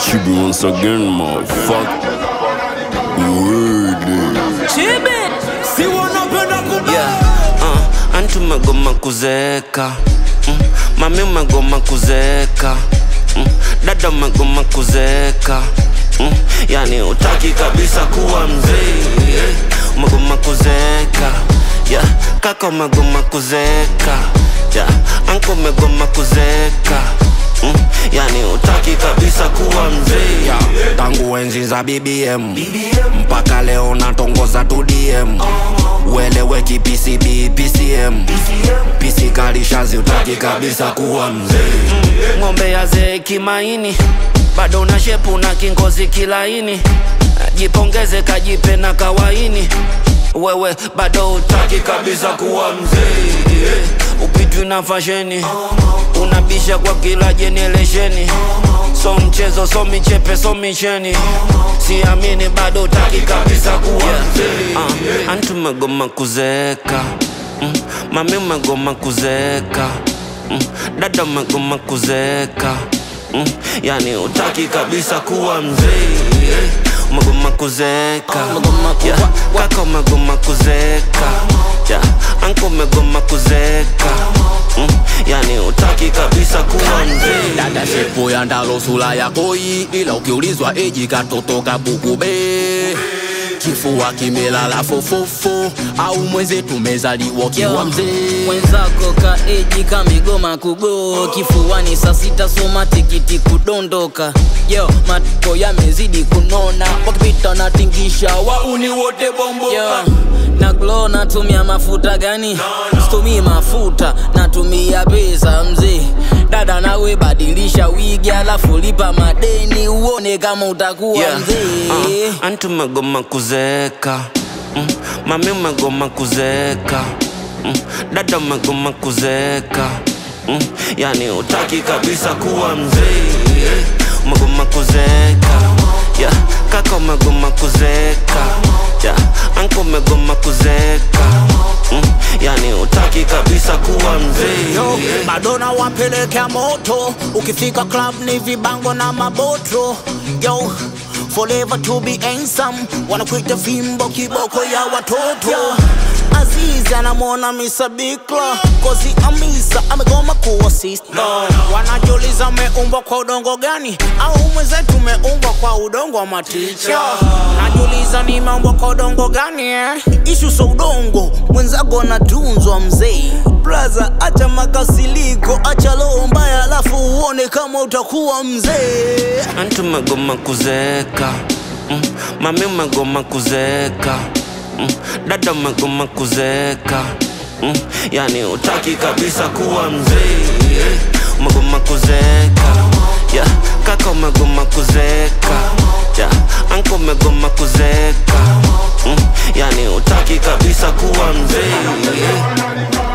Chibi once again, motherfucker. Word. Chibi, si wanapenda kubeba yeah. uh, anti umegoma kuzeeka mm. mami umegoma kuzeeka mm. dada umegoma kuzeeka mm. yani utaki kabisa kuwa mzee yeah. umegoma kuzeeka yeah. kaka umegoma kuzeeka yeah. anko umegoma kuzeeka mm. yani utaki kabisa kuwa mzee yeah. tangu enzi za bbm mpaka leo natongoza tu dm ueleweki pcb pcm pc kalishazi utaki kabisa kuwa mzee ng'ombe ya zee kimaini bado na shepu na kingozi kilaini jipongeze kajipe na kawaini wewe bado utaki kabisa kuwa mzee yeah. upitwi na fasheni unabisha kwa kila jeneresheni so mchezo so michepe so micheni siamini bado utaki kabisa kuwa mzee uh, anti umegoma kuzeeka mm, mami umegoma kuzeeka mm, dada umegoma kuzeeka mm, yani utaki kabisa kuwa mzee yeah. umegoma kuzeeka Umegoma ku- yeah. wa- wa- kaka umegoma kuzeeka yeah. anko umegoma kuzeeka mm, yani utaki kabisa kuwa mzee dada shepo ya ndalo sura ya koi ila ukiulizwa eji katoto kabukube kifua kimelala fofofo au mweze tumezaliwa kiwa Yo, mzee mwenzako kaeji kamigoma kugo kifuani saa sita soma tikiti kudondoka yo matoko yamezidi kunona wakipita natingisha wauni wote bombo yo, na glo natumia mafuta gani situmii mafuta natumia pesa mzee dada nawe badilisha wigi alafu lipa madeni uone kama utakuwa Yeah. mzee Uh, anti umegoma kuzeeka mm. mami umegoma kuzeeka mm. dada umegoma kuzeeka mm. yani utaki kabisa kuwa mzee yeah. umegoma kuzeeka yeah. kaka umegoma kuzeeka yeah. anko umegoma kuzeeka mm. yani utaki kabisa kuwa mzee Yo, yeah. bado na wapelekea moto ukifika club ni vibango na maboto yo forever to be handsome wanakuita fimbo kiboko ya watoto yo, azizi anamwona misa bikla kozi amisa amegoma kuwa sister wanajiuliza ameumbwa kwa udongo gani au mwenzetu umeumbwa kwa udongo wa maticha najiuliza nimeumbwa kwa udongo gani eh? ishu so udongo mwenzako anatunzwa mzee braza acha makasiliko acha roho mbaya alafu uone kama utakuwa mzee anti umegoma kuzeeka mm. mami umegoma kuzeeka mm. dada umegoma kuzeeka mm. yani utaki kabisa kuwa mzee yeah. umegoma kuzeeka yeah. kaka umegoma kuzeeka yeah. anko umegoma kuzeeka mm. yani utaki kabisa kuwa mzee yeah.